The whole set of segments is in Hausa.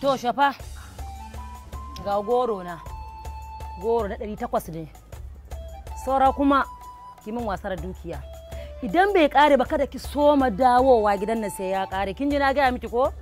to shafa ga goro na goro na ɗari takwas ne saura kuma kimin wasar dukiya idan bai kare ba kada ki soma dawowa gidan nan sai ya kare kin ji na gaya miki ko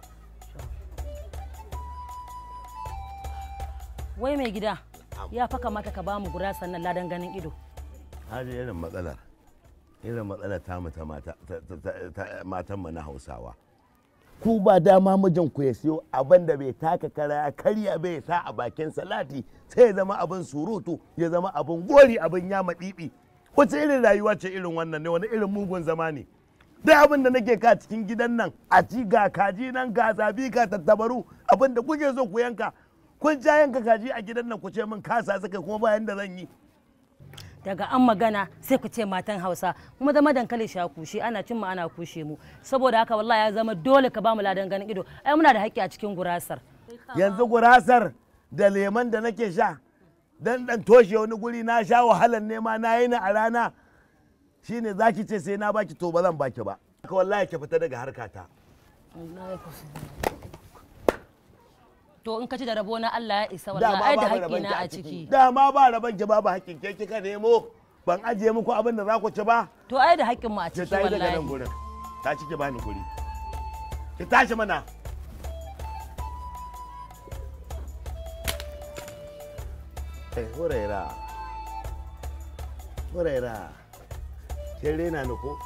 wai mai gida ya fa kamata ka bamu gura sannan ladan ganin ido haji irin matsalar irin matsalar tamu ta mata matan mu na hausawa ku ba dama mijin ku ya siyo abin da bai taka kara ya karya bai sa a bakin salati sai ya zama abin surutu ya zama abin gori abin yama ɗiɗi wace irin rayuwa ce irin wannan ne wani irin mugun zama ne duk abin da nake ka cikin gidan nan a ci ga kaji nan ga zabi ga tattabaru abin da kuke so ku yanka kun ja yanka kaji a gidan nan ku ce min kasa suka kuma bayan da zan yi daga an magana sai ku ce matan hausa kuma zama dankali sha kushe ana cin mu ana kushe mu saboda haka wallahi ya zama dole ka bamu ladan ganin ido ai muna da haƙƙi a cikin gurasar yanzu gurasar da leman da nake sha dan dan toshe wani guri na sha wahalar nema na yi ni a rana shine zaki ce sai na baki to ba zan baki ba haka wallahi ki fita daga harkata to in ka ci da rabo na Allah ya isa wallahi ai da haƙƙi na a ciki dama ba raban ki babu haƙƙin ke kika nemo ban ajiye muku abin da za ku ci ba to ai da haƙƙin mu a ki ciki tayi daga nan wallahi gurin ta ci ki bani guri ki tashi mana Eh, huraira huraira kin rena ni ko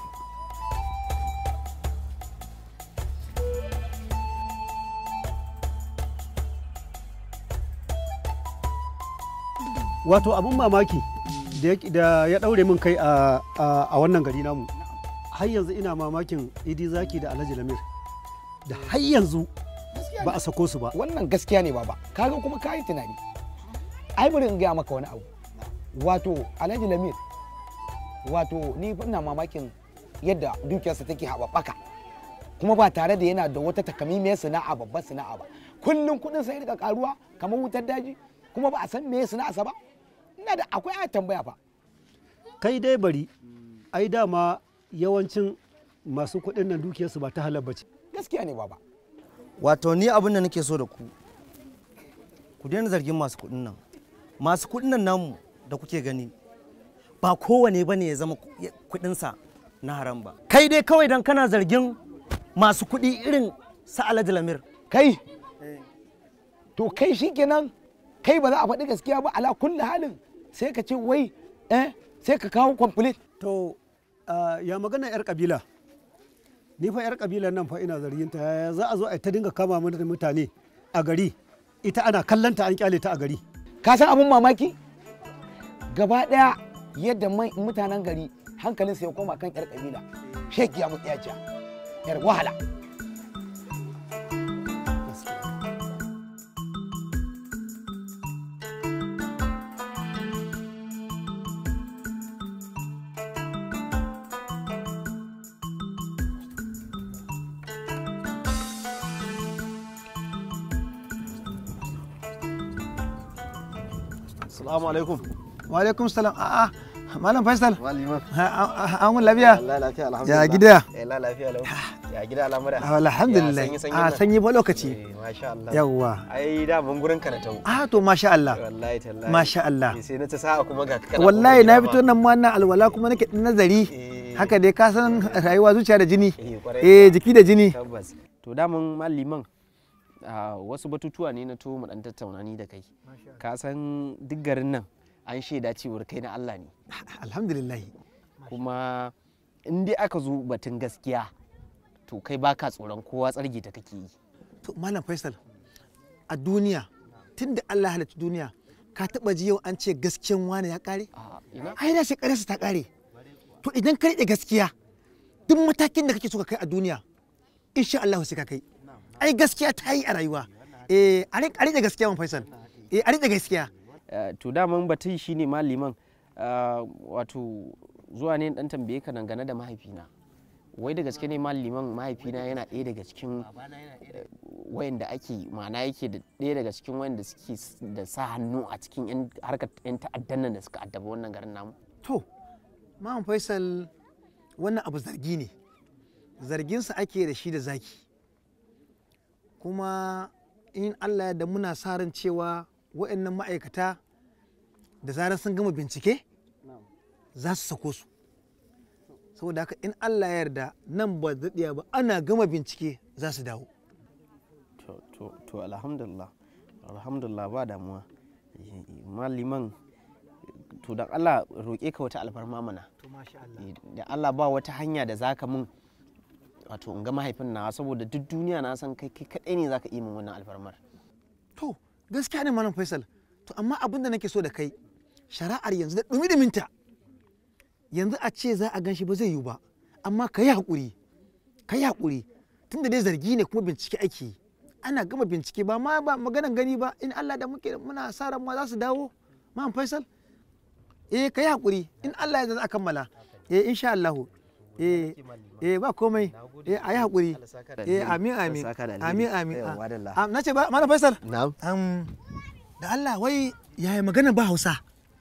wato abin mamaki da ya- da ya daure min kai a a- a wannan gari namu har yanzu ina mamakin idi zaki da alhaji lamir da har yanzu ba a sako su ba wannan gaskiya ne baba kaga kuma kayi tunani ai bari in gaya maka wani abu wato alhaji lamir wato ni fa ina mamakin yadda dukiyarsa take haɓaɓɓaka kuma ba tare da yana da wata takamaimiyar sana'a babbar sana'a ba kullum kuɗin sai rika karuwa kamar wutar daji kuma ba a san me sana'arsa ba ina da akwai a tambaya fa kai dai bari ai dama yawancin masu kuɗin nan dukiyarsu ba ta halar bace gaskiya ne baba wato ni abin da nake so da ku ku daina zargin masu kuɗin nan masu kuɗin nan namu da kuke gani ba kowane ba ne ya zama kuɗinsa na haram ba kai dai kawai dan kana zargin masu kuɗi irin sa alhaji lamir kai to kai shikenan kai ba za a faɗi gaskiya ba ala kulli halin sai ka ce wai eh sai ka kawo complete to ah, ya magana yar kabila ni fa yar kabilan nan fa ina zargin ta yaya za a zo a ta dinga kama mana da mutane a gari ita ana kallanta an kyale ta a gari ka san abin mamaki gaba daya yadda mai mutanen gari hankalin ya koma kan yar kabila shekiya mutsiyaciya yar wahala Assalamu alaikum. wa alaikum salam a'a malam faisal Maliman. an mun lafiya Allah lafiya ya alhamdulillah. gida Eh la lafiya lau. Ya gida al'amura. Ah, alhamdulillah Ya sanyi sanyi a nan. sanyi ba lokaci Eh masha Allah. yawwa Ai da ban gurin ka na tawo. a to masha Allah Wallahi tallahi. masha Allah Eh, Sai na ta sa'a kuma ga ka kana wallahi kofar na gida fito ma. nan ma na alwala kuma nake ɗan nazari Eh, haka dai ka san rayuwa zuciya da jini Eh kwarai. eh jiki da jini Tabbas. To daman maliman a wasu batutuwa ne na to mu dan tattauna ni da kai. Ka san duk garin nan an shaida cewar kai na Allah ne. alhamdulillah Kuma in dai aka zo batun gaskiya to kai baka tsoron kowa tsargi ta kake yi. to malam faisal a duniya tunda Allah halitta duniya ka taba ji yau an ce gaskiyan wani ya kare A ina? ai da shekararsa ta kare to idan ka riƙe gaskiya duk matakin da kake so ka kai a duniya insha Allah sai ka kai ai gaskiya ta yi a rayuwa eh a riƙe a riƙe gaskiya man faisal eh a riƙe gaskiya Uh, to daman batun shi ne maliman uh, wato zuwa ne dan tambaye ka dangane da mahaifina wai da gaske ne maliman mahaifina yana ɗaya daga cikin uh, wayanda ake ma'ana yake da ɗaya daga cikin wayanda suke s- da sa hannu a cikin yan harkar yan ta'addan nan da suka addaba wannan garin namu to man faisal wannan abu zargi ne zarginsa ake da shi da zaki kuma in allah ya da muna sa ran cewa waɗannan ma'aikata da zarar sun gama bincike za su sako su saboda haka in allah ya yarda nan ba daɗiya ba ana gama bincike za su dawo to to to alhamdulillah alhamdulillah ba damuwa maliman to da Allah roƙe ka wata alfarma mana da Allah ba wata hanya da zaka mun wato in ga mahaifin nawa saboda duk duniya na san kai kai kadai ne zaka yi min wannan alfarmar to gaskiya ne malam faisal to amma abin da nake so da kai shari'ar yanzu da dumi minta yanzu a ce za a gan shi ba zai yiwu ba amma ka yi haƙuri ka yi haƙuri tunda dai zargi ne kuma bincike ake yi ana gama bincike ba ma ba maganan gani ba in Allah da muke muna sa ran ma za su dawo malam faisal eh ka yi haƙuri in Allah ya za a kammala eh insha Allah eh eh ba komai eh a yi haƙuri eh amin amin amin amin Ah, na ce ba malam faisal na'am Am, da Allah wai yaya magana ba Hausa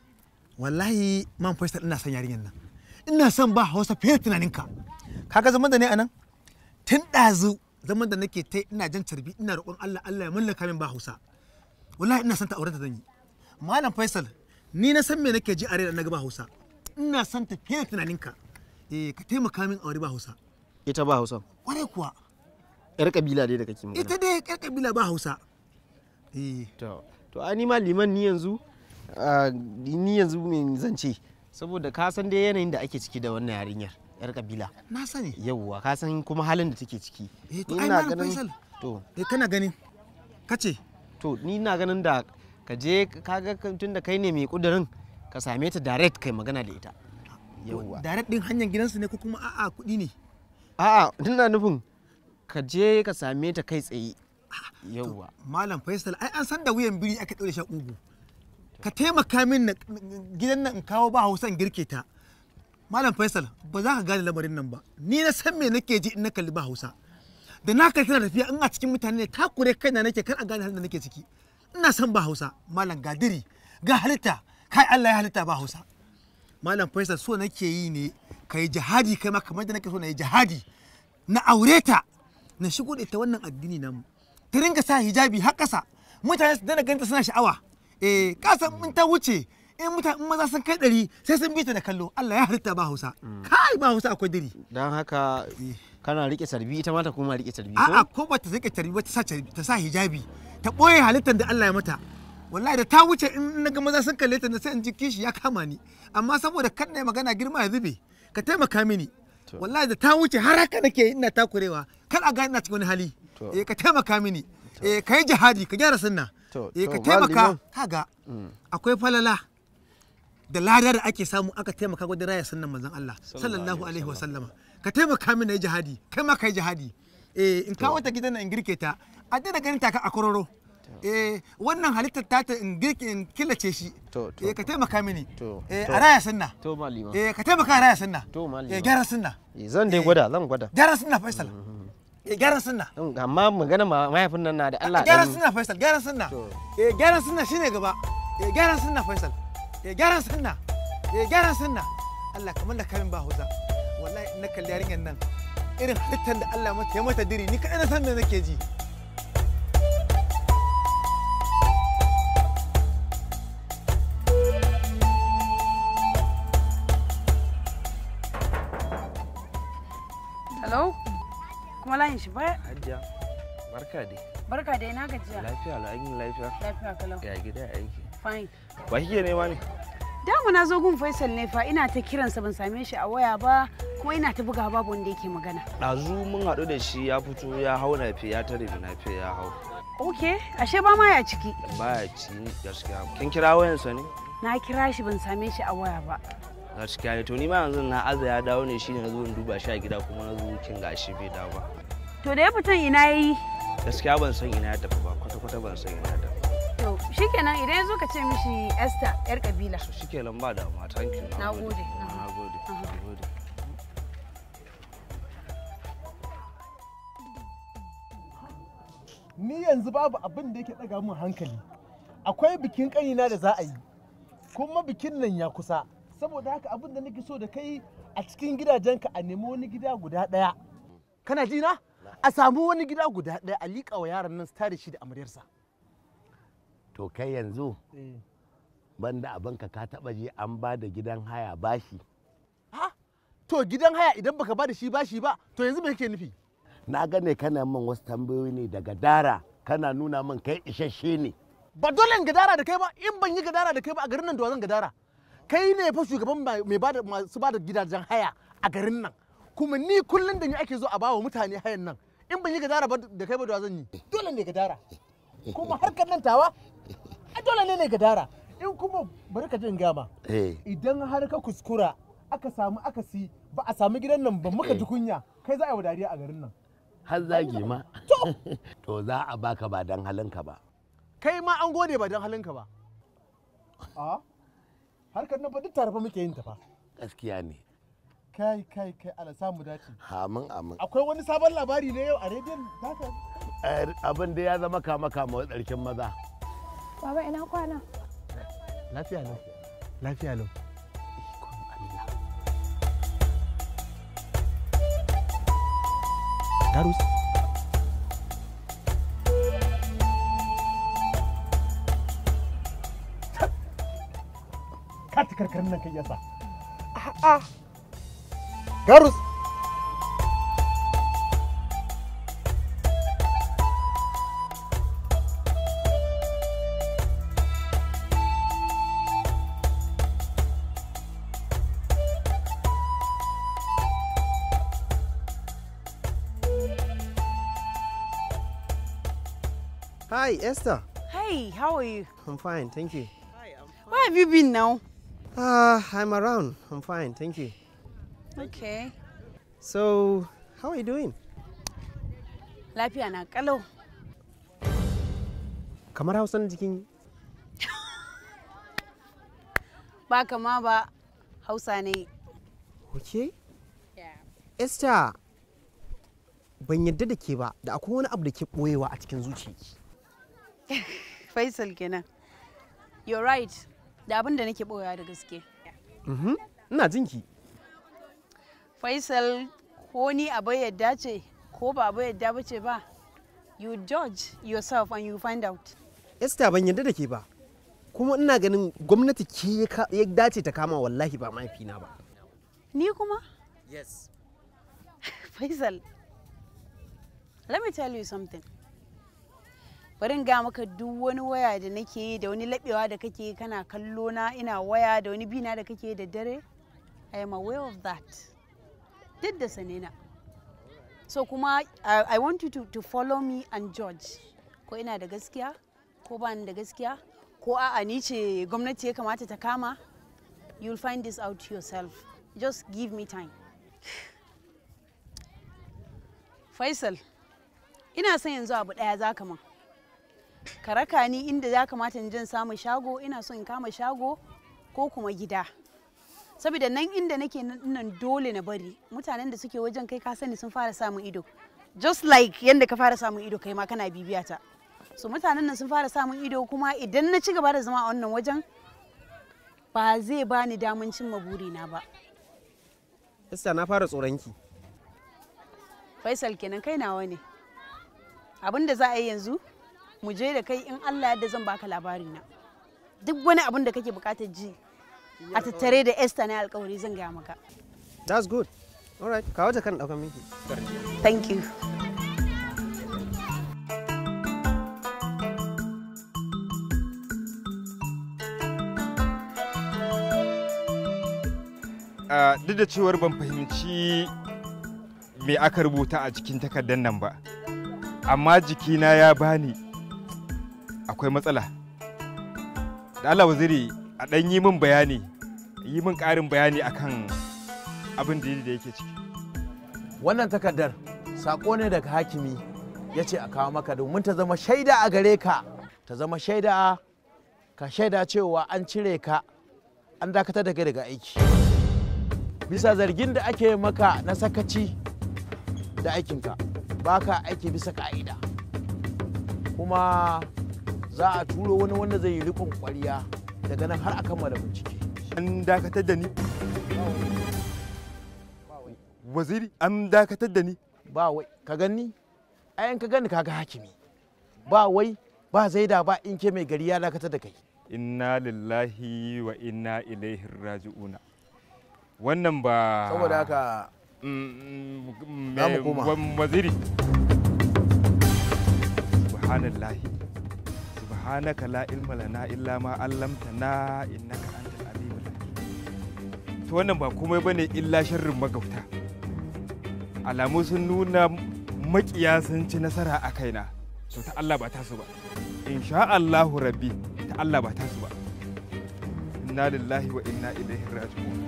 wallahi man faisal ina son yarinyar nan ina son ba Hausa fiye da tunaninka kaga zaman da ne anan tun ɗazu zaman da nake ta ina jan carbi ina roƙon Allah Allah ya mallaka min ba Hausa wallahi ina son ta auren ta zan yi malam faisal ni na san me nake ji a rai na ga ba Hausa ina son ta fiye da tunaninka eh ka taimaka min aure ba Hausa ita ba hausa kwarai kuwa yar kabila dai da kake magana ita dai ƴar kabila ba Hausa eh to to ai ni ma liman ni yanzu ah, ni yanzu me zan ce saboda ka san dai yanayin da ake ciki da wannan yarinyar yar kabila na sani yauwa ka san kuma halin da take ciki Eh, to Ni ai ina Malam ganin- Faisal. to eh kana ganin kace to ni na ganin da ka je kaga tun da kai ne mai kudirin ka same ta direct kai magana da ita yauwa direct din hanyar gidansu ne ko kuma a'a kuɗi ne a'a ina nufin ka je ka same ta kai tsaye yauwa malam faisal ai an san da wuyan biri aka ɗaure shi a ƙugu ka taimaka min na gidan nan in kawo ba hausa in girke ta malam faisal ba za ka gane lamarin nan ba ni na san me nake ji in na kalli ba hausa da na kalli tana tafiya in a cikin mutane ne takure kaina nake kar a gane halin da nake ciki ina son ba hausa malam gadiri ga halitta kai Allah ya halitta ba hausa malam faisal so nake yi ne ka yi jihadi kai ma kamar da nake so na yi jihadi na aure ta na shigo da ita wannan addini namu ta ringa sa hijabi har ƙasa mutane su dana ganta suna sha'awa eh kasan in ta wuce in mutane in maza sun kai ɗari sai sun bi ta da kallo Allah ya halitta ba Hausa kai ba Hausa akwai diri don haka kana rike sarbi ita ma ta kuma rike sarbi a'a ko ko ba ta rike tarbi ba ta sa tarbi ta sa hijabi ta ɓoye halittar da Allah ya mata wallahi da ta wuce in na ga maza sun kalle ta na sai in ji kishi ya kama ni amma saboda kan na magana girma ya zube ka taimaka mini wallahi da ta wuce har haka nake ina takurewa kar a ga ina cikin wani hali To. eh ka taimaka mini eh ka yi jihadi ka gyara sunna To, eh ka to, taimaka Malam kaga akwai falala da lada da ake samu aka taimaka wajen raya sunnan manzon Allah sallallahu alaihi wasallama ka taimaka mini na yi jihadi kai ma ka yi jihadi eh in kawo ta gidan nan in girke ta a daina ganin ta a kororo eh wannan halittar ta ta in girke in killace shi To, to. eh ka taimaka mini To, eh to. a raya sunna to malima eh ka taimaka a raya sunna To, Malam. eh gyara sunna Eh, zan dai gwada zan gwada gyara sunna faisal eh gyara sunna Don- amma magana ma- mahaifin nan na da Allah gyara dan- sunna faisal gyara sunna To. eh gyara sunna shine gaba eh gyara sunna faisal eh gyara sunna eh gyara sunna Allah kamar da kamin ba hausa wallahi in na kalli yarinyar nan irin halittar da Allah mata ya mata diri ni kadai na san me nake ji Hello? Kuma layin shi baya? Hajiya, barka dai. Barka dai na gajiya. Lafiya la yin lafiya. Lafiya kalau. Ya gida ya aiki. Fine. Ba kike nema ne? Dama na zo gun Faisal ne fa ina ta kiransa ban same shi a waya ba kuma ina ta buga babu wanda yake magana. Ɗazu mun haɗu da shi ya fito ya hau nafe ya tare da nafe ya hau. Ok, ashe ba ma ya ciki. Baya ci gaskiya. Kin kira wayansa ne? Na kira shi ban same shi a waya ba. Gaskiya ne. To ni ma yanzu na aza ya dawo ne shine na zo in duba shi a gida kuma na zo kin gashi bai dawo ba. To da ya fitan ina yayi? Gaskiya ban san ina ya tafi ba kwata kwata ban san ina ya tafi. To shikenan idan ya zo ka ce mishi Esther yar kabila. So shikenan ba damuwa. Thank you. Na gode. Na gode. Na gode. ni yanzu babu abin da yake ɗaga min hankali akwai bikin ƙanina da za a yi kuma bikin nan ya kusa saboda haka abin da nake so da kai a cikin gidajenka a nemi wani gida guda ɗaya kana ji na a samu wani gida guda ɗaya a liƙa wa yaron nan su tare shi da amaryarsa to kai yanzu banda abinka ka taba je an ba da gidan haya bashi to gidan haya idan baka ba da shi bashi ba to yanzu me kake nufi na gane kana min wasu tambayoyi ne daga dara kana nuna min kai isasshe ne ba dole in gadara da kai ba in ban yi gadara da kai ba a garin nan da wa zan gadara kai ne fa shugaban mai mai bada masu bada gidajen haya a garin nan kuma ni kullun da ni ake zo a bawa mutane hayan nan in ban yi gadara ba da kai ba da wa zan yi dole ne gadara kuma harkar nan tawa a dole ne ne gadara in kuma bari ka jin gama eh idan har ka kuskura aka samu akasi ba a samu gidan nan ba muka ji kunya kai za a yi wa dariya a garin nan har zagi ma to za a baka ba dan halinka ba kai ma an gode ba don halinka ba a harkar nan fa duk tare fa muke yin ta fa gaskiya ne kai kai kai ala samu dace amin amin akwai wani sabon labari ne yau a rediyon zaka Eh, abin da ya zama kama kama tsarkin maza Baba ina kwana? lafiya lau lafiya lau Darus. Kati karkarin nan kai yasa. A'a. Garus. Hi, Esther. Hey, how are you? I'm fine, thank you. Where have you been now? Uh, I'm around. I'm fine, thank you. Okay. So, how are you doing? Lafiya na kalau. Kamar Hausan jikin Ba kama ba Hausa ne. Okay? Esther, ban yadda da ke ba, da akwai wani abu da ke ɓoyewa a cikin zuciyarki. Faisal kenan. You're right. Da abin da nake boya da gaske. Mhm. Ina jinki. Faisal ko ni abu yadda ce ko ba abu yadda ba ce ba. You judge yourself and you find out. Esther ban yadda da ke ba. Kuma ina ganin gwamnati ke ya ka- ya dace ta kama wallahi ba mahaifina ba. Ni kuma? Yes. Faisal, let me tell you something. Bari in ga maka duk wani waya da nake yi da wani laɓewa da kake yi kana kallo na ina waya da wani bina da kake yi da dare. I am aware of that. Duk da sanena. So kuma I, I want you to, to follow me and judge. Ko ina da gaskiya, ko ba ni da gaskiya, ko a'a ni ce gwamnati ya kamata ta kama. You'll find this out yourself. Just give me time. Faisal, ina son yanzu abu ɗaya za ka man. Ka raka ni inda za kamata in jin samun shago, ina so in kama shago ko kuma gida. Saboda nan inda nake nan dole na bari, mutanen da suke wajen kai ka sani sun fara samun ido. Just like yadda ka fara samun ido kai ma kana bibiya ta. So mutanen nan sun fara samun ido kuma idan na ci gaba da zama a wannan wajen ba zai bani daman cimma burina ba. Esther na fara tsoronki. Faisal kenan kai nawa ne. Abin da za a yi yanzu, mu je da kai in Allah yadda zan baka labari na. Duk wani abin da kake bukatar ji a tattare da Esther na alkawari zan gaya maka. That's good. All right, kawo jakan ɗaukan miki. Thank you. Ah, duk da cewar ban fahimci me aka rubuta a cikin takardar nan ba amma jikina ya bani akwai matsala da Allah waziri a ɗan yi min bayani yi min ƙarin bayani akan abin da da yake ciki wannan takardar sako ne daga hakimi ya ce a kawo maka domin ta zama shaida a gare ka ta zama shaida ka shaida cewa an cire ka an dakatar da kai daga aiki bisa zargin da ake maka na sakaci da aikinka ba ka aiki bisa ka'ida kuma za a turo wani wanda zai yi rikon kwariya daga nan har a kammala bincike an dakatar da ni waziri an dakatar da ni ba wai ka gani ayan ka gani kaga hakimi ba wai ba zaida ba in ke mai gari ya dakatar da kai inna lillahi wa inna ilaihi raji'una wannan ba saboda haka Mm, Za mu me- koma. wa- waziri subhanallahi subhanaka la ilma lana illa ma allamtana innaka antal alimul hakim to wannan ba komai bane illa sharrin magauta alamu sun nuna makiya sun ci nasara a kaina to ta Allah ba tasu ba insha Allahu rabbi ta Allah ba tasu ba inna lillahi wa inna ilaihi raji'un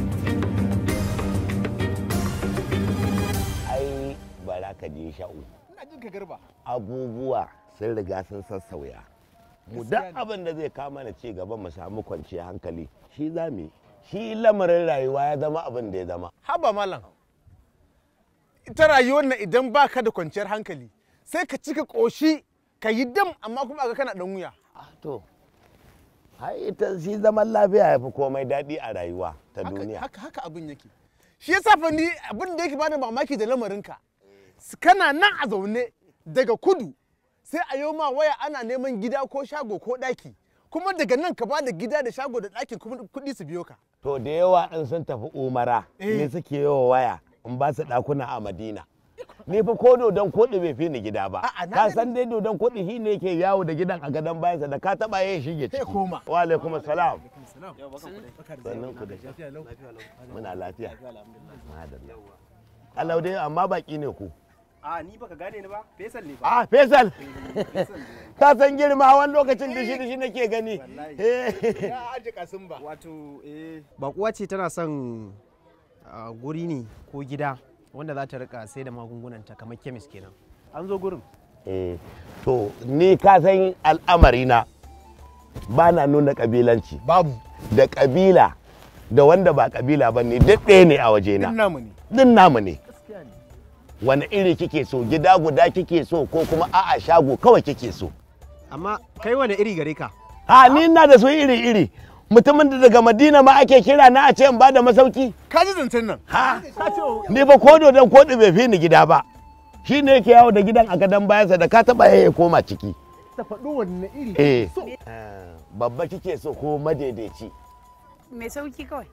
ai bara ka je sha'u ina jin ka garba abubuwa sun riga sun sassauya mu duk abin da zai kama na ci gaba mu samu kwanciyar hankali shi za mu yi shi lamarin rayuwa ya zama abin da ya zama haba malam ita rayuwar nan idan baka da kwanciyar hankali sai ka cika koshi ka yi dam amma kuma ga kana dan wuya to hai ita shi zaman lafiya ya fi komai daɗi a rayuwa ta haka duniya haka haka abin yake shi yasa fa ni abin da yake bani mamaki da lamarinka kana nan a zaune daga kudu sai a yau ma waya ana neman gida ko shago ko ɗaki kuma daga nan ka bada gida da shago da ɗakin kuma kuɗi su biyo ka to da yawa in sun tafi umara Eh. ne suke yawa waya in ba su ɗakuna a madina ni fa ko dodon koɗi bai fi ni gida ba ka san dai dodon koɗi shi ne yake yawo da gidan a gadon bayansa da ka taɓa ya shige ciki wa alaikum salam sannan ku da muna lafiya madalla Allah dai amma baki ne ku a ni baka gane ni ba fesal ne ba Ah, Faisal. Ka san girma wani lokacin dishi dishi nake gani. ya aje kasin ba wato eh bakuwa ce tana son ah, guri ne ko gida wanda za ta rika sai da magungunanta kamar kemis kenan an zo gurin Eh, to ni ka san al'amari na ba na nuna kabilanci. Babu. Da kabila da wanda ba kabila ba ne duk ɗaya ne a wajena. Din namu ne. Din namu ne. Wani iri kike so gida guda kike so ko kuma a'a shago kawai kike so. amma kai wani iri gare ka Ha ni ina da su iri iri. Mutumin da daga Madina ma ake kira na a ce in ba da masauki. ka ji zancen nan ha ka ce ni ba ko dodon koɗi bai fi ni gida ba shi ne yake yawo da gidan a gadon bayansa da ka taɓa ya koma ciki ta faɗo wanne iri eh so babba kike so ko madaidaici mai sauki kawai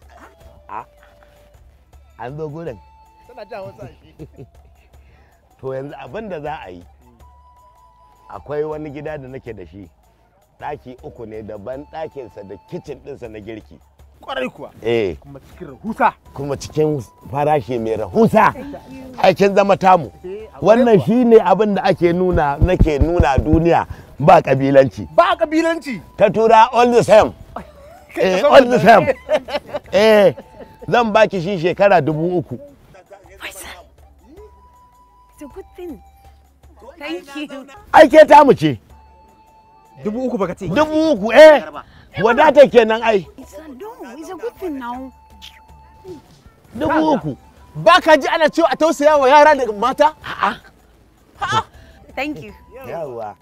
an zo gurin tana ja wasu shi to yanzu abin da za a yi akwai wani gida da nake da shi ɗaki uku ne daban ɗakinsa da kicin ɗinsa na girki kwarai kuwa eh kuma cikin rahusa kuma cikin farashi mai rahusa aikin zama tamu wannan shine abin da ake nuna nake nuna duniya ba kabilanci ba kabilanci ta tura all the same eh, all the same eh zan baki shi shekara dubu uku It's a good thing. Thank you. aike tamu ce dubu uku baka ce dubu uku eh wadata kenan ai It's a no, it's a good thing now. dubu uku ba ka ji ana cewa a tausaya wa yara da mata Thank you. yawa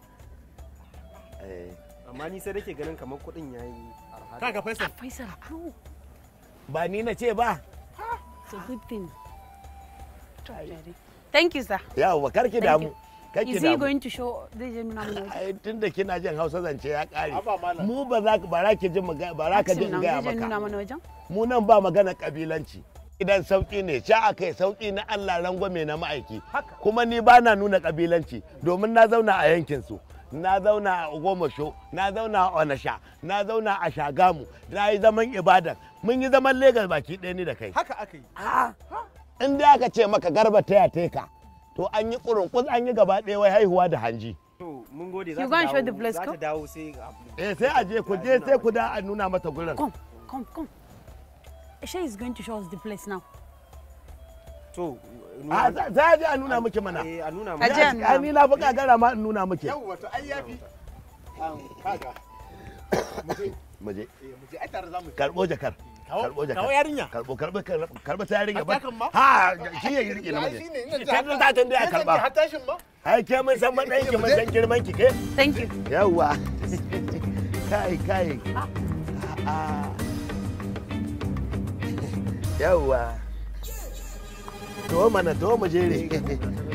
amma ni sai nake ganin kamar kuɗin yayi arha kaga faisal Faisal, no. ba ni na ce ba It's a good thing. Thank you, sir. yawa karki Thank damu you. karki Is he damu going to show the gentleman? ai tunda kina jin hausa zance ya kare Haba malam. mu ba za ka ba za ki ji maga- ba za ka ji in gaya Zai nuna maka mana wajen? mu nan ba magana kabilanci idan sauki ne sha aka yi sauki na Allah rangwame na ma'aiki kuma ni ba na nuna kabilanci domin na zauna a yankin su na zauna a Ogomosho na zauna a Onasha na zauna a Shagamu na yi zaman Ibadan mun yi zaman Legas baki ɗaya ni da kai haka aka yi in dai aka ce maka garba taya teka to an yi kurunkus an yi gaba ɗaya wai haihuwa da hanji to mun gode You za go and ta show the dawo place, za ta ko? dawo sai eh sai a je ku je sai ku da a nuna mata gurin Come, come, come. Eshe is going to show us the place now. to a za- za a je a nuna miki mana eh a nuna A je a nuna Ya- ni na fi kagara ma in nuna miki yau wato ai yafi kaga mu je mu je ai tare za mu karbo jakar Kawo- karbo jakar kawo yarinya. karbo karbo karbo ta yarinya ba Hatakan ma? ha shi ya rike na Ai, miji shine, ina ji ta haka. ta tun da ya Sai zan ji karba har tashin ma ai ke mun san matsayin ki mun san girman ki ke Thank you. yawa kai kai a yawa to mana to mu jere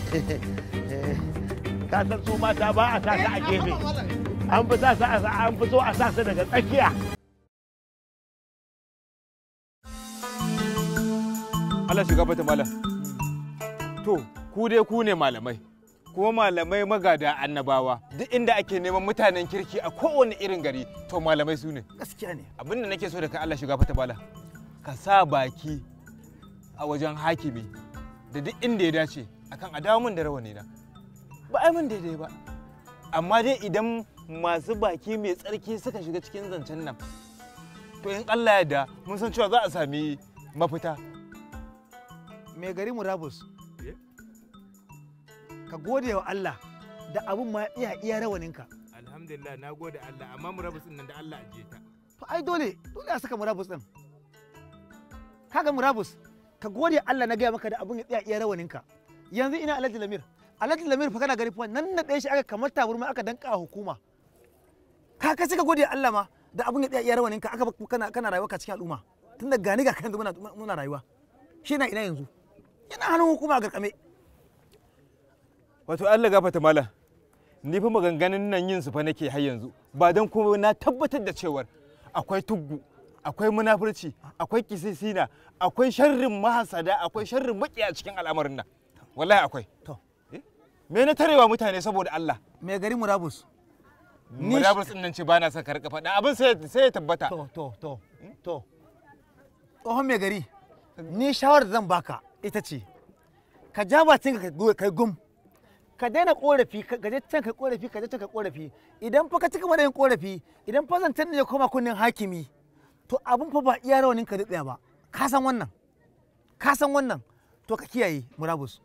ka san su mata ba a sa su a gefe an fi sa su a an fi so a sa su daga tsakiya Allah shiga bata malam. To, ku dai ku ne malamai. Kuma malamai magada annabawa. Duk inda ake neman mutanen kirki a kowane irin gari, to malamai su ne. gaskiya ne Abin da nake so da ka Allah shiga bata malam. Ka sa baki a wajen hakimi da duk inda ya dace akan a dawo min da rawani na. Ba ai min daidai ba. Amma dai idan masu baki mai tsarki suka shiga cikin zancen nan, to in Allah ya da mun san cewa za a sami mafita. mai gari murabus ka gode wa Allah da abun ma iya iya rawaninka Alhamdulillah na gode Allah amma murabus nan da Allah ajiye ta. to ai dole dole a saka murabus din kaga murabus ka gode Allah na gaya maka da abun ya iya iya rawaninka yanzu ina Alhaji Lamir Alhaji Lamir fa kana gari fa nan na ɗaya shi aka kamar taburma aka danka wa hukuma ka ka ka gode Allah ma da abun ya iya iya rawaninka aka bak- kana kana rayuwa ka cikin al'umma tunda gani ga kan muna muna rayuwa shi na ina yanzu yana hannun hukuma ga kame Wato Allah gafata malam. Ni fa maganganun nan yin su fa nake har yanzu. Ba dan kuma na tabbatar da cewar akwai tuggu, akwai munafurci, akwai kisisina, akwai sharrin mahasada, akwai sharrin maki a cikin al'amarin nan. Wallahi akwai. To. Me na tarewa mutane saboda Allah? mai gari murabus Ni- Murabus din nan ce ba na son ka rika faɗa. Abin sai sai ya tabbata. to to to to tsohon mai gari ni shawarar da zan baka ita ce ka ja bakin ka kai gum ka daina korafi ka je can kai korafi ka je can kai korafi idan fa ka cika mana yin korafi idan fa zantan ne ya koma kunnen hakimi to abun fa ba iya rawanin ka tsaya ba ka san wannan ka san wannan to ka kiyaye murabus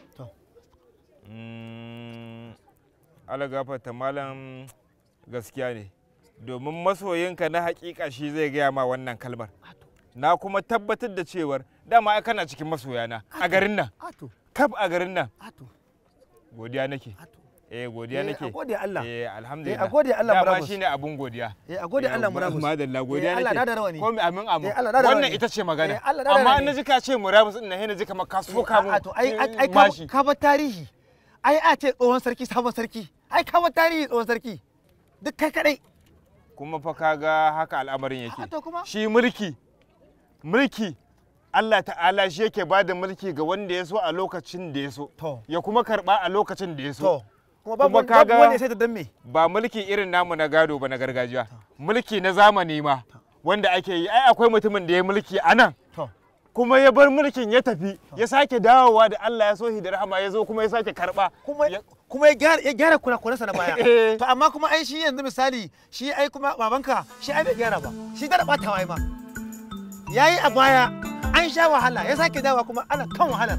Mm, Allah gafata malam gaskiya ne. Domin masoyinka na hakika shi zai gaya ma wannan kalmar. Na kuma tabbatar da cewar dama ai kana cikin masoyana a garin nan. ato Kaf a garin nan. ato Godiya nake. Eh godiya Eh, nake. a gode Allah. Eh Eh, alhamdulillah. a gode Allah Dama murabus. shine abun godiya. Eh, a gode Allah murabus. Madalla Eh, godiya Allah nake. da da rawani. Ko mi amin amin. Eh, Allah da da Wannan rawani. ita ce magana. Eh, Allah da da Amma rawani. in naji ka ce murabus din nan sai naji kamar ka soka mun. a to ai ai ai ka mashi. ka bar tarihi ai a ce tsohon sarki sabon sarki ai ka bar tarihi tsohon sarki duk kai kadai kuma fa kaga haka al'amarin yake to kuma? shi mulki mulki Allah ta'ala shi yake ba da mulki ga wanda ya so a lokacin da ya so ya kuma karba a lokacin da ya so kuma babu wani- babu wanda ya sai da dan me ba mulki irin namu na gado ba na gargajiya mulki na zamani ma wanda ake yi ai akwai mutumin da ya mulki a nan kuma ya bar mulkin ya tafi ya sake dawowa da Allah ya so shi da rahama ya zo kuma ya sake karba kuma kuma ya gyara ya gyara kurakuransa na baya to amma kuma ai shi yanzu misali shi ai kuma babanka shi ai bai gyara ba shi da batawa ai ma yayi a baya an sha wahala ya sake dawowa kuma ana kan wahalar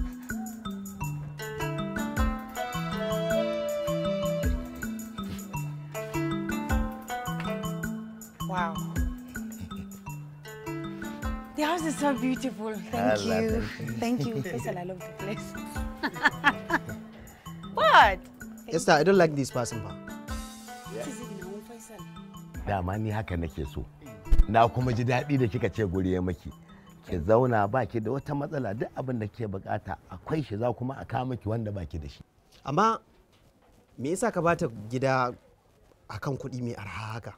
Wow. The house is so beautiful. Thank Allah, you. thank Thank you. you. Faisal, I love the place. what? Esther, I don't like this person ba. What is it now, Faisal? dama ni haka nake so na kuma ji daɗi da kika ce guri ya maki ki zauna ba ki da wata matsala duk abin da ke bukata akwai shi za kuma a kawo miki wanda baki da shi Amma me yasa ka bata gida akan kuɗi mai arha haka?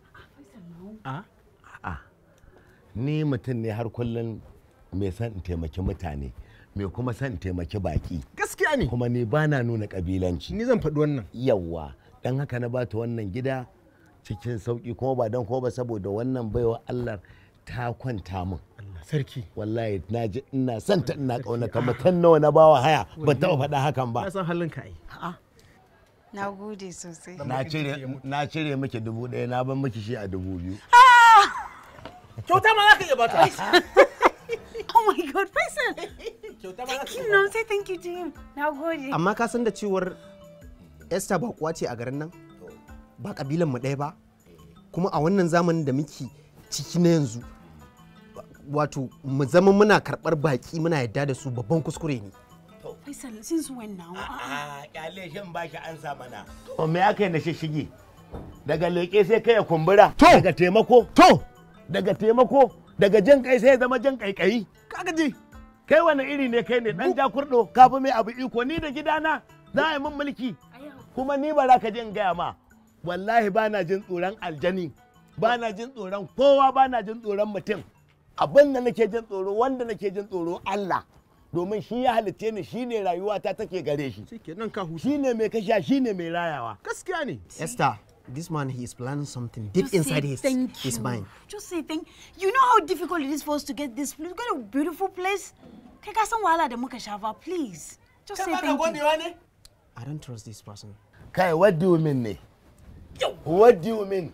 a ni mutum ne har kullum mai son in taimaki mutane mai kuma son in taimaki baki gaskiya ne kuma ni ba na nuna kabilanci ni zan faɗi wannan yawwa don haka na bata wannan gida cikin sauki kuma ba don kuma ba saboda wannan baiwa Allah ta kwanta min sarki wallahi na ji ina son ta ina kaunata mutum nawa na bawa haya ban taɓa faɗa hakan ba na san halin ka ai Na gode sosai. na cire na cire miki dubu ɗaya na ban miki shi a dubu biyu kyauta ma za ka iya bata Oh my God, Faisal. You know, say thank you to him. Na gode. Amma ka san da cewar Esther ba kuwa ce a garin nan? Ba kabilan mu ɗaya ba? Kuma a wannan zamanin da muke ciki na yanzu wato mu zama muna karɓar baƙi muna yadda da su babban kuskure ne. Faisal, since when now? a kyale shin ba shi ansa mana to me aka yi na shishigi daga leƙe sai kai ya kumbura daga taimako to daga taimako daga jan kai sai ya zama jan kaikayi kaga ji kai wani iri ne kai ne dan jakurdo ka fi mai abu iko ni da gidana za a yi min mulki kuma ni ba za ka jin gaya ma wallahi ba na jin tsoron aljani ba na jin tsoron kowa ba na jin tsoron mutum abin da nake jin tsoro wanda nake jin tsoro Allah domin shi ya halitte ni shi ne rayuwata take gare shi shi ne mai kasha shi ne mai rayawa gaskiya ne Esther this man he is planning something deep Just say inside his thank his you. mind Just say thank you. know how difficult it is for us to get this place. We got a beautiful place. Kai ka san wahala da muka shafa, please. Just say thank you. I don't trust this person kai what do you mean ne what do you mean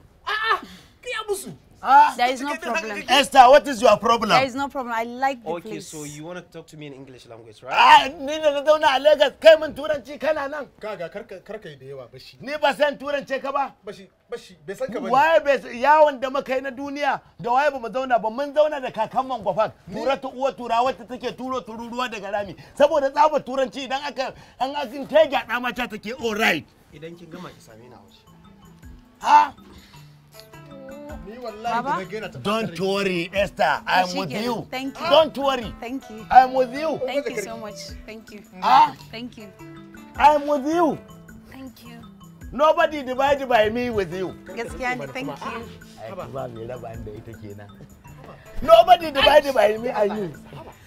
There is no problem. Esther what is your problem There is no problem. I like the Okay, place. so you want to talk to me in English language, right? Ah, ni da na zauna a Lagos kai min turanci kana nan. Kaga karka yi da yawa bashi. Ni ba san turance ka ba. Bashi bashi bai san ka bane. Waye bai san- yawon da muka yi na duniya da waye ba mu zauna ba mun zauna da kakan man gwafan tura ta uwa tura wacce take turo tururuwa daga rami saboda tsabar turanci idan aka an akin ta gyaɗa mata take all right. Idan kin gama ki same ni a waje. Ha? Ni wallahi da na gaina ta. Don't worry Esther I'm Shi with kenan. you. Thank you. Don't worry Thank you. I'm with you. Thank you so much. Thank you. Ah? Thank you. I'm with you. Thank you. Nobody divide by me with you. Gaskiya ne, thank you. Ai, ba mai raba da ita kenan. Nobody divide by me and you.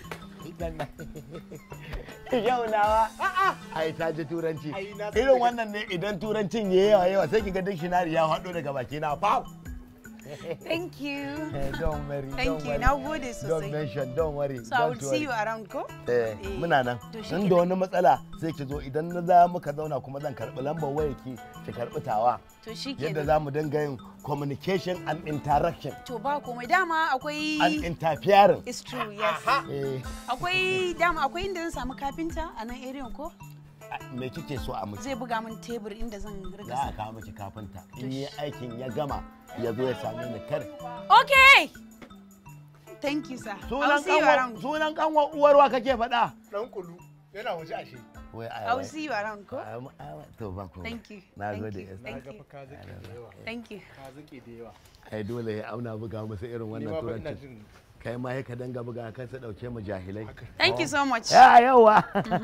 Yau nawa. Ai ta ji turanci. Irin wannan ne idan turancin ya yawa yawa sai kiga dictionary ya haɗo daga baki na pow. Thank you. Don't worry. Thank don't you. worry. Na gode Don't sosai. mention, don't worry. So I will don't see worry. you around ko? Eh, muna nan. To shi In da wani matsala sai ki zo idan na za muka zauna kuma zan karɓi lambar waya ki ki karɓi tawa. To shi Yadda kenan. za mu dinga yin communication and interaction To ba komai dama akwai and interfering. It's true, yes. Eh, Akwai dama akwai inda zan samu kafinta a nan area ko? me kike so a miki? Zai buga min tebur inda zan riga Za sa. a kawo miki kafinta. In yi aikin ya gama ya zo ya same ni kar. Okay. Thank you, sir. I'll Sunan see you kanwa around. sunan kanwa uwarwa kake faɗa? Dan kulu yana waje ashe. Wai ai. I'll wai. see you around ko? Ai, ai, To ba komai. Thank you. Na Thank gode. you. Esther. Thank you. Thank you. Ka zake da yawa. ai dole ya auna buga musu irin Ni wannan ma fa ina turancin jin kai ma ya ka danga buga kan su dauke mu jahilai Thank you so much. ya yawa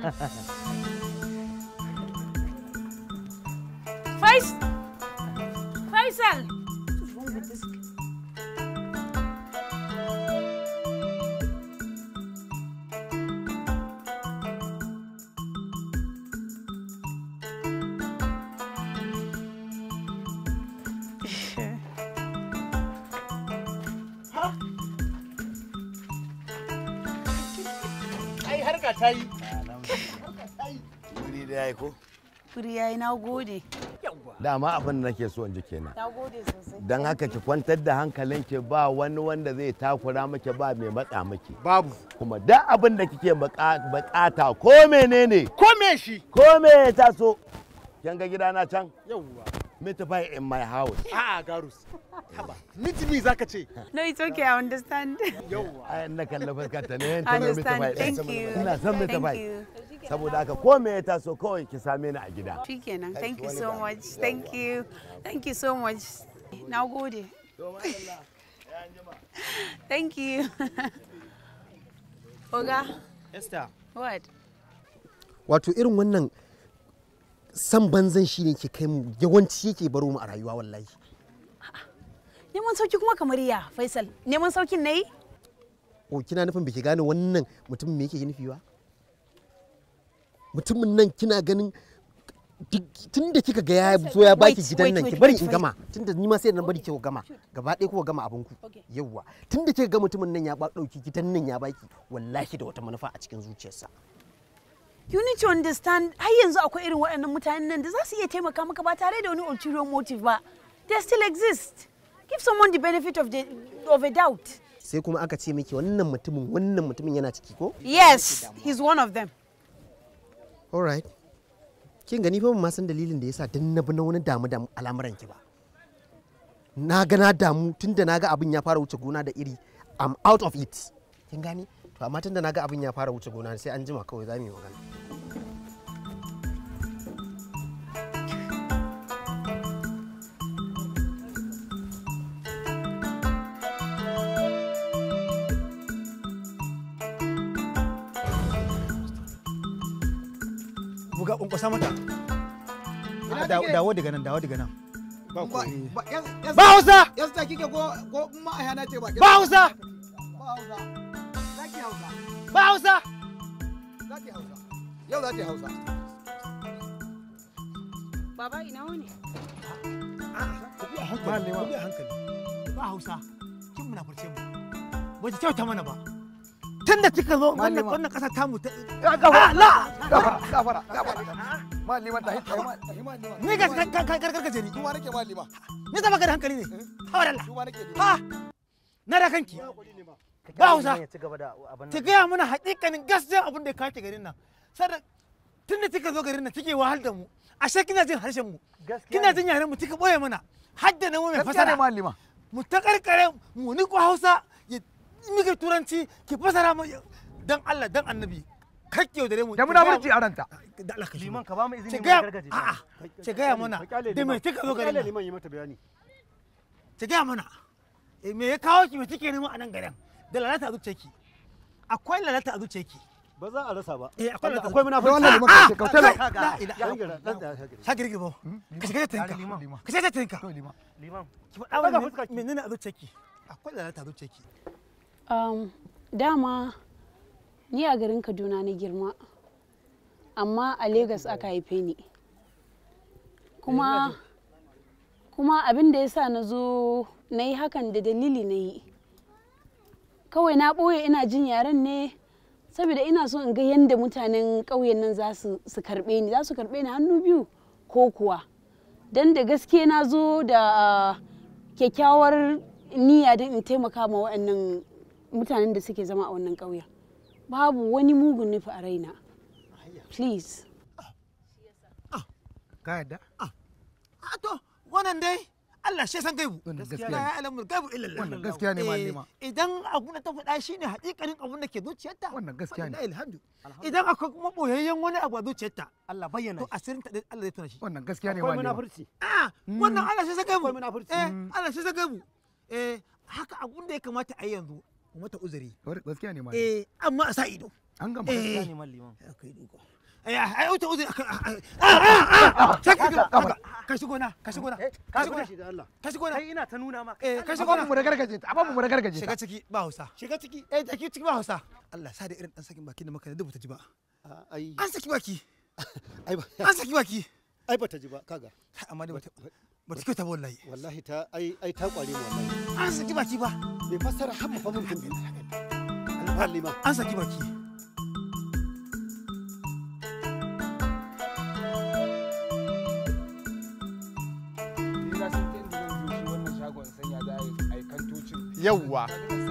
Fais Faisal. What's wrong with this? ai harka ta yi. wuri da yayi ko Kuri yayi na gode. dama abin da nake so in ji kenan Na gode sosai. don haka ki kwantar da hankalinki ba wani wanda zai takura miki ba mai matsa miki babu kuma duk abin da kike baka- bukata ko menene ko me shi ko me ya taso kin ga gidana can yawwa meet pie in my house a'a garus haba meet me zaka ce No, it's okay. I understand. yawwa ai na kalla fuskar ne I understand. Thank you. ina son meet Thank pie you. saboda haka ko me ya taso kawai ki same ni a gida Shikenan. Thank you so much. Thank you. Thank you so much. Na gode. Thank you. Oga, Esther, what? wato irin wannan san banzan shi ne ke kai mu yawanci yake baro mu a rayuwa wallahi Neman sauki kuma kamar ya, Faisal. Neman saukin na yi? o kina nufin biki gane wannan mutumin me yake nufi ba mutumin nan kina ganin tun da kika ga ya zo ya baki Wait, gidan wait, nan wait, ki bari wait, in wait. gama tun da ni ma sai da na bari ki gama gaba ɗaya kuka gama abin ku yawwa tun da kika ga mutumin nan ya ba ɗauki gidan nan ya baki wallahi da wata manufa a cikin zuciyarsa You need to understand, har yanzu akwai irin waɗannan mutanen nan da za su iya taimaka maka ba tare da wani ulterior motive ba. They still exist. Give someone the benefit of, the, of a doubt. sai kuma aka ce miki wannan mutumin wannan mutumin yana ciki ko Yes, he's one of them. alright kin gani fa ban ma san dalilin da yasa dan na bi na wani damu da al'amuran ki ba na ga na damu tunda na ga abin ya fara wuce gona da iri I'm out of it kin gani to amma tunda na ga abin ya fara wuce gona sai an jima kawai za mu yi magana buga kwankwasa mata Ina Da- take? dawo daga nan dawo daga nan Ba yas- yas- Ba Hausa! Yas ta kike ko ko ma a yana ce ba. Ba Hausa! Ba Hausa. Zaki Hausa. ba hausa Zaki Hausa. Yau za ta yi Hausa. Baba ina wani? ku bi a hankali ku bi a hankali ba hausa kin muna furce mu ba ta kyauta mana ba tun da kika zo wannan Malama. wannan kasa tamu ta gafara. Ah, la Gafara, gafara, gafara. Malima ta hita ma. Malima. ni ga ka ka ka ka ni Kuma nake malima. ni zama ka da hankali ne hawar Allah Kuma nake. ha na da kanki ba hausa ta gaya mana hakikanin gaskiyar abin da ya kawo garin nan sada tun da kika zo garin nan kike wahal da mu ashe kina jin harshen mu kina jin yaren mu kika boye mana har da namu mai Gaskiya fasara ne malima. mu ta karkare mu ni ko hausa ya mika turanci ki fasara mu dan Allah dan annabi kake yaudare mu Da munafurci a ranta. da Allah ka liman ka ba mu izini ki mu gaya gargaje a'a ki gaya mana da me kika zo garin nan liman yi mata bayani ki gaya mana eh, me ya kawo ki me kike nema a nan garin da lalata a zuciyarki akwai lalata a zuciyarki ba za a rasa ba eh akwai lalata akwai munafurci Ah, liman ka ce ah, kautala ah, la ilaha ka girgi bo ka shiga ta tinka ka shiga ta tinka liman ki faɗa mana menene a zuciyarki akwai lalata a zuciyarki Um, dama ni a garin Kaduna na girma, amma a Legas aka haife ni. Kuma, kuma abin da ya sa na zo na yi hakan da dalili na yi. Kawai na ɓoye ina jin yaren ne saboda ina so in ga yadda mutanen ƙauyen nan za su su karɓe ni, za su karɓe ni hannu biyu ko kuwa. Don da gaske na zo da ah, kyakkyawar niyya don in taimaka ma waɗannan mutanen da suke zama a wannan ƙauyen babu wani mugun nufi a raina please ka yadda a to wannan dai Allah shi ya san gaibu gaskiya la ne. ya'lamu gaibu illa Allah Wannan gaskiya ne, Eh, malima. idan abun da ta faɗa shine hakikanin abun da ke zuciyarta Wannan gaskiya ne. wallahi alhamdu idan akwai kuma boyayyen wani abu a zuciyarta Allah bayyana to asirin ta dai Allah zai tuna shi Wannan gaskiya ne akwai malima. munafurci a wannan Allah shi ya san gaibu akwai munafurci eh Allah shi ya san gaibu eh haka abun da ya kamata a yi yanzu mu mata uzuri Gaskiya ne malima. eh amma a sa ido An gama. eh gaskiya ne man liman akai duka eh ai wuta uzuri aka sai ka ka shigo na ka shigo na ka shigo na da Allah ka shigo na kai ina ta nuna ma eh ka A shigo ba na mu da gargaje ta. A ba mu da gargaje ta. shiga ciki ba hausa shiga ciki eh da ciki ba hausa Allah sa da irin dan sakin baki da maka da dubuta ji ba ai an saki baki ai ba an saki baki ai bata ji ba kaga Kai, amma dai bata bata kyauta ba wallahi wallahi ta ai ai ta kware mu wallahi an saki baki ba bai fassara har mu fa mun tumbi Allah liman an saki baki ni na san ta inda zan zo shi wannan shagon sanya za a yi kantocin Yawwa.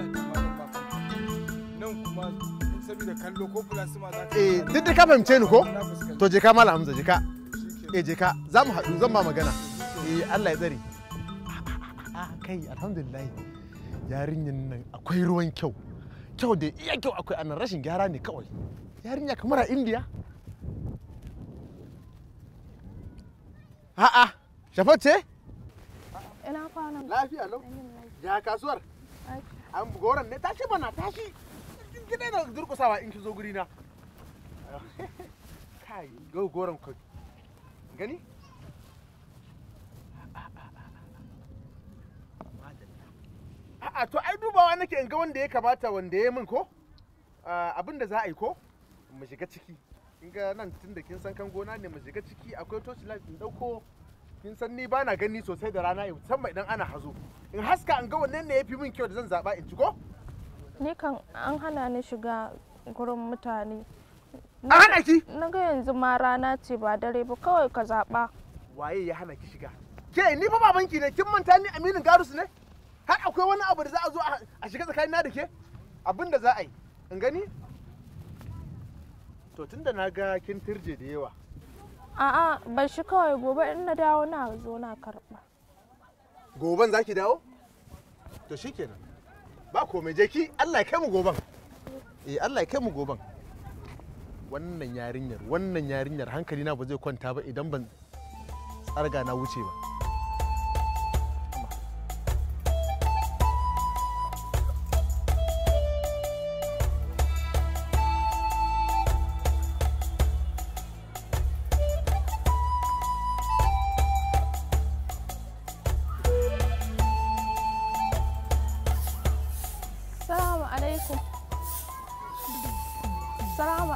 nan kuma saboda kallo ko plasma za ka Eh, duk da ka fahimce ni ko? To je ka Malam Hamza je ka. Eh je ka. Za mu haɗu zan ma magana. Eh Allah ya tsare. Ah kai alhamdulillah. Yarinyan nan akwai ruwan kyau. Kyau da iya kyau akwai anan rashin gyara ne kawai. Yarinya kamar a India. A'a, Shafat ce? Ina kwana. Lafiya lau. Ya kasuwar? An goron ne tashi bana tashi. Ki daina durkusawa in ki zo guri na. Kai, go goron ka. Gani? A'a to ai dubawa nake in ga wanda ya kamata wanda ya min ko? Ah, Abin da za a yi ko? Mu shiga ciki. In ga nan tun da kin san kan gona ne mu shiga ciki akwai torch light in dauko kin san ni bana gani sosai da rana musamman idan ana hazo. In haska in ga wannan ne yafi min kyau da zan zaba in ci ko? Ni kan an hana ni shiga gurin mutane. An hana ki? Na ga yanzu ma rana ce ba dare ba kawai ka zaɓa. Waye ya hana ki shiga? Ke ni fa babanki ne kin manta ni Aminu Garus ne? Har akwai wani abu da za a zo a- a shiga tsakanina da ke? Abin da za a yi. In gani? To tunda na ga kin turje da yawa. A'a bar shi kawai gobe in na dawo na zo na karɓa. Goben za ki dawo? To shikenan. Ba komai je ki Allah ya kai mu goben. Eh Allah ya kai mu goben. Wannan yarinyar, wannan yarinyar hankali na ba zai kwanta ba idan ban tsarga na wuce ba.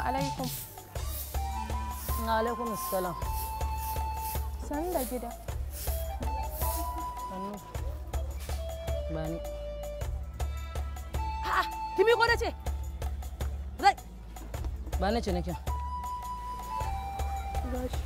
alaikum. alaikum assalam San da gida. sannu bani ha kimi ko nace zai ba na ce nake Gashi.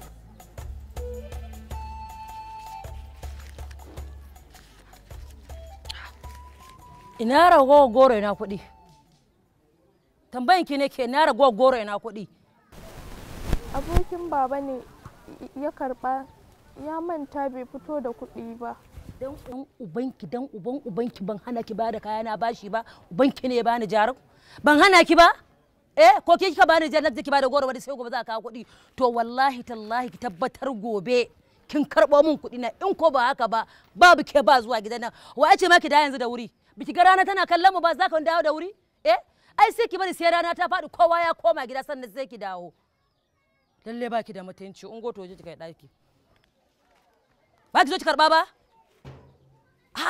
ina ragowar goro ina kuɗi tambayin ki ne ke ina ragowar goro ina kuɗi Abokin baba ne ya karba ya manta bai fito da kuɗi ba. dan dan ubanki dan uban ubanki ban hana ki bada kaya na bashi ba ubanki ne ya bani jarin ban hana ki ba eh ko ke kika bani jarin da ki bada goro wani sai gobe za ka kawo kuɗi to wallahi tallahi ki tabbatar gobe kin karɓo min kuɗi na in ko ba haka ba babu ke ba zuwa gidan nan wa ce ma ki da yanzu da wuri biki ga rana tana kallon mu ba za ka dawo da wuri eh ai sai ki bari sai rana ta faɗi kowa ya koma gida sannan sai ki dawo lalle baki da mutunci ungo to je ki kai ɗaki ba ki zo ki karɓa ba ha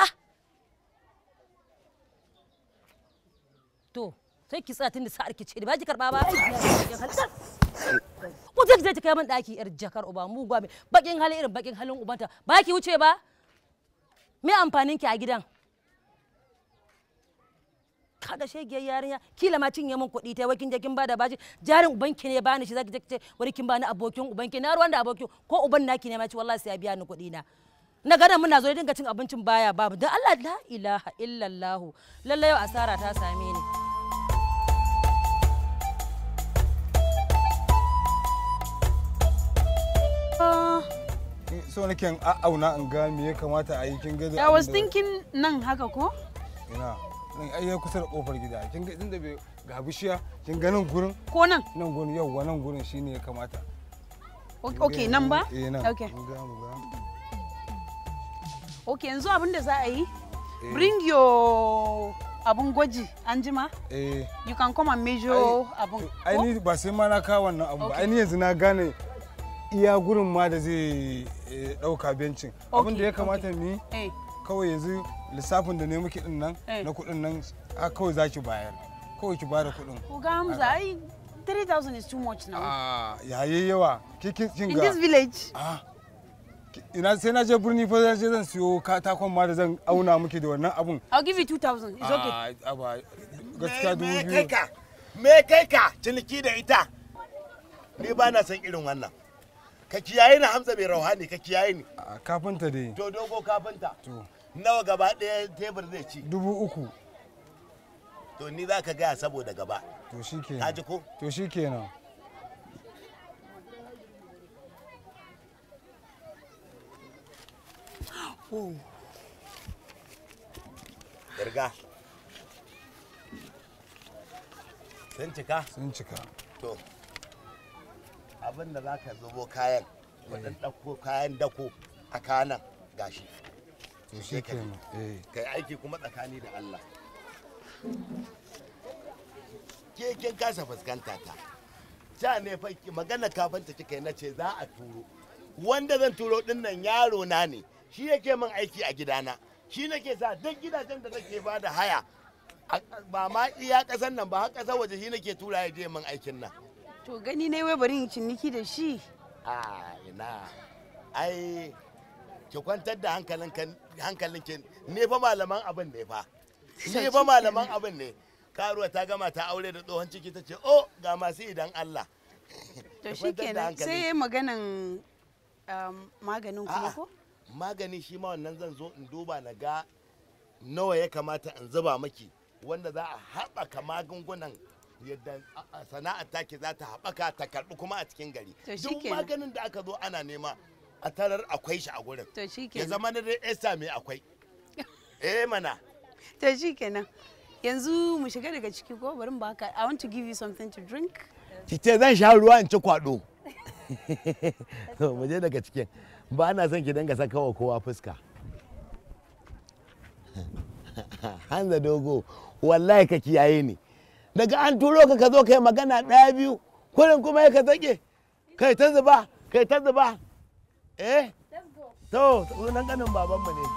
to sai ki tsaya tun da sa'ar ki ce ba ki karɓa ba ko zai je ta kai min ɗaki yar jakar uba mu gwa mai bakin hali irin bakin halin ubanta ba ki wuce ba me amfanin ki a gidan kaga shegiyar yarinya kila ma cinye min kuɗi ta wai kin je kin bada bashi jarin ubanki ne bani shi zaki je ce wani kin bani abokin ubanki na ruwan da abokin ko uban naki ne ma ci wallahi sai ya biya ni kuɗi na na gana muna zo dinga cin abincin baya babu dan Allah la ilaha illallah lallai yau asara ta same ni so nake in a'auna in ga me ya kamata a yi kin ga I was thinking nan haka ko? ina nan ai ya kusa da kofar gida kin ga inda bai ga bishiya kin ga nan gurin Ko nan? nan gurin yauwa nan gurin shine ya kamata Ok, okay, nan ba? eh nan Okay. Kin ga mu ga Ok, yanzu abin da za a yi, bring your abun gwaji an jima. eh You can come and measure abun. ai ko? ni ba sai ma na kawo wannan abu ba Okay. ai ni yanzu na gane iya gurin ma da zai eh, dauka bencin abin da ya kamata mu yi Eh. kawai yanzu lissafin da ne muke din nan Eh. na kuɗin nan a kawai za ki bayar kawai ki bada kuɗin Oga Hamza, ai 3,000 is too much now. a yayi yawa kikin kin In ga this village. Ah, ki- ina sai na je birni fa zan je zan siyo katakon ma da zan auna miki da wannan abun I'll give you 2,000. It's okay. Ah, aba gaskiya dubu me kai biyu ka me kai ka ciniki da ita ni ba na san irin wannan ka kiyaye ni hamza mai rauhani ka kiyaye ni a kafinta dai to dogo kafinta to nawa gaba ɗaya tebur zai ci dubu uku to ni za ka gaya saboda gaba to shi kenan Ka ji ko? to shi kenan Irga. Sun cika? sun cika To, abin da za ka zubo kayan, waɗin ɗauko kayan dako a kanan gashi. to shi kenan eh Kai aiki kuma tsakani da Allah. Ke kin kasa fuskanta ta. Ja ne fa ki- magana kafanta kika yi na ce za a turo. Wanda zan turo ɗin nan yaro na ne, shi yake min aiki a gidana. Shi nake sa duk gidajen da nake ba da haya a- ba ma iya ƙasar nan ba har ƙasar waje shi nake tura ya je min aikin nan. To gani ne wai bari in ciniki da shi. a ina ai ki kwantar da hankalin hankalin ki ne fa malaman abin ne fa ne fa malaman abin ne karuwa ta gama ta aure da tsohon ciki ta ce oh ga masu idan Allah To Ki shi kwantar da kenan hankali. sai maganan um, maganin kuma A'a, ko? magani shi ma wannan zan zo in duba na ga nawa ya kamata in zuba maki wanda za a haɓaka magungunan yadda a- a sana'ar take za ta haɓaka ta karɓi kuma a cikin gari To shi duk kenan. maganin da aka zo ana nema a tarar akwai shi a gurin To shi ya kenan. zama na dai esta mai akwai eh mana To shi kenan. Yanzu mu shiga daga ciki ko bari mu baka. I want to give you something to drink. ki ce zan sha ruwa in ci kwado to mu je daga cikin ba na son ki dinga saka wa kowa fuska hanza dogo wallahi ka kiyaye ni daga an turo ka ka zo kai magana ɗaya biyu kurin kuma ya ka zage kai ta zuba kai ta zuba eh to sunan ganin babanmu ne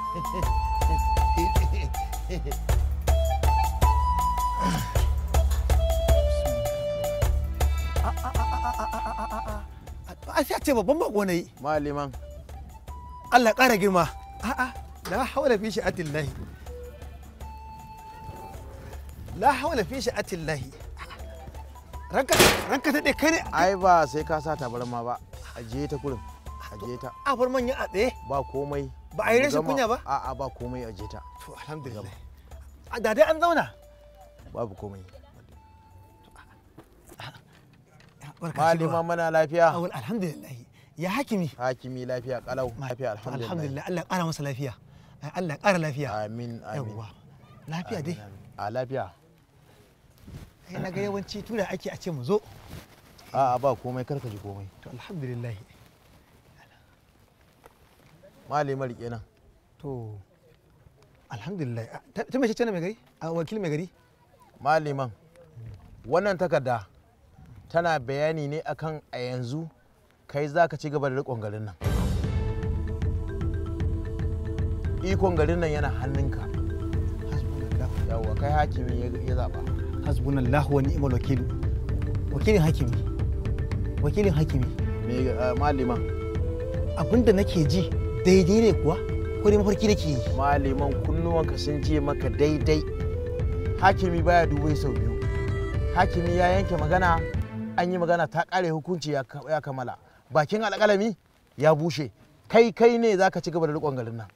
a sai a ce babban bako na yi maliman Allah ƙara girma a'a la hawla fi sha'atillahi la hawla fi sha'atillahi ranka ranka daɗe kai ne ai ba sai ka sa tabarma ba ajiye ta kurin ajiye ta a bar manya a tsaye ba komai Ba a yi rashin Mu gama- kunya ba? a'a ba komai ajiye ta to alhamdulillah a da dai an zauna babu komai barka malima shigowa. mana lafiya Awul, alhamdulillah ya hakimi hakimi lafiya kalau lafiya alhamdulillah alhamdulillah Allah ƙara masa lafiya Ai, Allah ƙara lafiya amin amin yawwa lafiya dai a lafiya ai na ga yawanci tura ake a ce mu zo a'a ba komai karka ji komai to alhamdulillah malima rike nan to alhamdulillah ta ta mace ce na mai gari a wakil mai gari maliman wannan takarda tana bayani ne akan a yanzu kai za ka ci gaba da riƙon garin nan ikon garin nan yana hannunka yawwa kai hakimi ya- ya zaɓa hasbunallahu wa ni'mal wakil wakilin hakimi wakilin hakimi me uh, maliman abinda nake ji daidai ne kuwa ko dai mafarki nake yi maliman kunnuwanka sun je maka daidai hakimi baya dubai sau biyu hakimi ya yanke magana an yi magana ta kare hukunci ya ka- ya kammala bakin alƙalami ya bushe kai kai ne za ka ci gaba da riƙon garin nan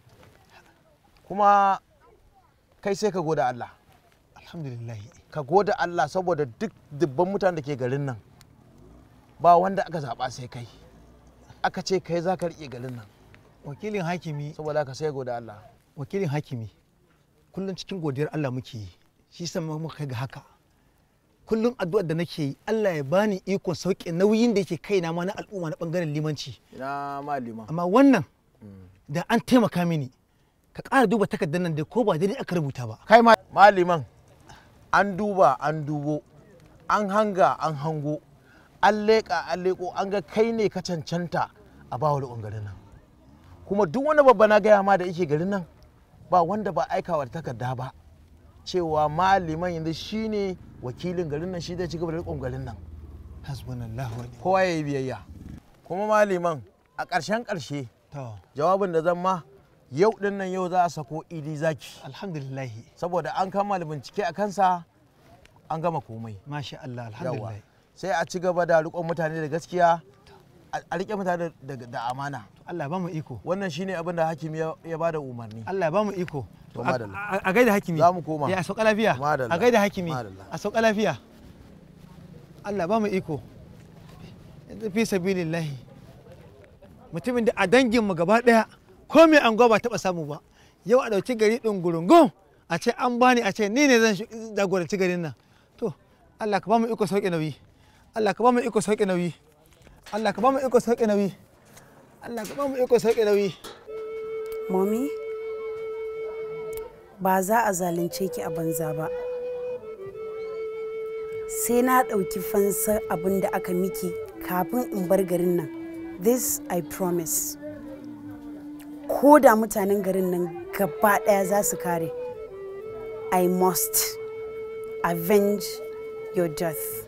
kuma kai sai ka goda Allah alhamdulillah ka goda Allah saboda duk dubban mutanen da ke garin nan ba wanda aka zaɓa sai kai aka ce kai za ka riƙe garin nan wakilin hakimi saboda ka sai goda Allah wakilin hakimi kullum cikin godiyar Allah muke yi shi sa muka kai ga haka kullum addu'ar da nake yi Allah ya bani ikon sauke nauyin da yake kaina ma na al'umma na bangaren limanci ina malima amma wannan da an taimaka mini ka ƙara duba takardar nan da ko ba daidai aka rubuta ba kai ma- maliman an duba an dubo an hanga an hango an leƙa an leƙo an ga kai ne ka cancanta a bawa riƙon garin nan kuma duk wani babba na gaya ma da yake garin nan ba wanda ba aikawa da takarda ba cewa maliman yanzu shine wakilin garin nan shi zai ci gaba da riƙon garin nan hasbunallahu wa kowa ya yi biyayya kuma maliman a ƙarshen ƙarshe to jawabin da zan ma yau din nan yau za a sako idi zaki alhamdulillah saboda an kammala bincike a kansa an gama komai masha Allah yawa alhamdulillah sai a ci gaba da riƙon mutane da gaskiya a a riƙe mutane da, da amana Allah ba mu iko wannan shine abin da hakimi ya, ya bada umarni Allah ba mu iko To, A- madalla. a a gaida hakimi Za mu koma. ya a sauka lafiya Madalla. a gaida hakimi Madalla. a sauka lafiya Allah ba mu iko yanzu fi sabilillahi mutumin da a danginmu gaba daya ko mai anguwa ba taba samu ba yau a dauki gari din gurungun a ce an bani a ce ni ne zan shi- jagoranci garin nan to Allah ka ba mu iko sauke nauyi Allah ka ba mu iko sauke nauyi Allah ka ba mu iko sauke nauyi Allah ka ba mu iko sauke nauyi Mommy, ba za a zalunce ki a banza ba. Sai na ɗauki fansar abin da aka miki kafin in bar garin nan. This I promise. Ko da mutanen garin nan gaba ɗaya za su kare. I must avenge your death.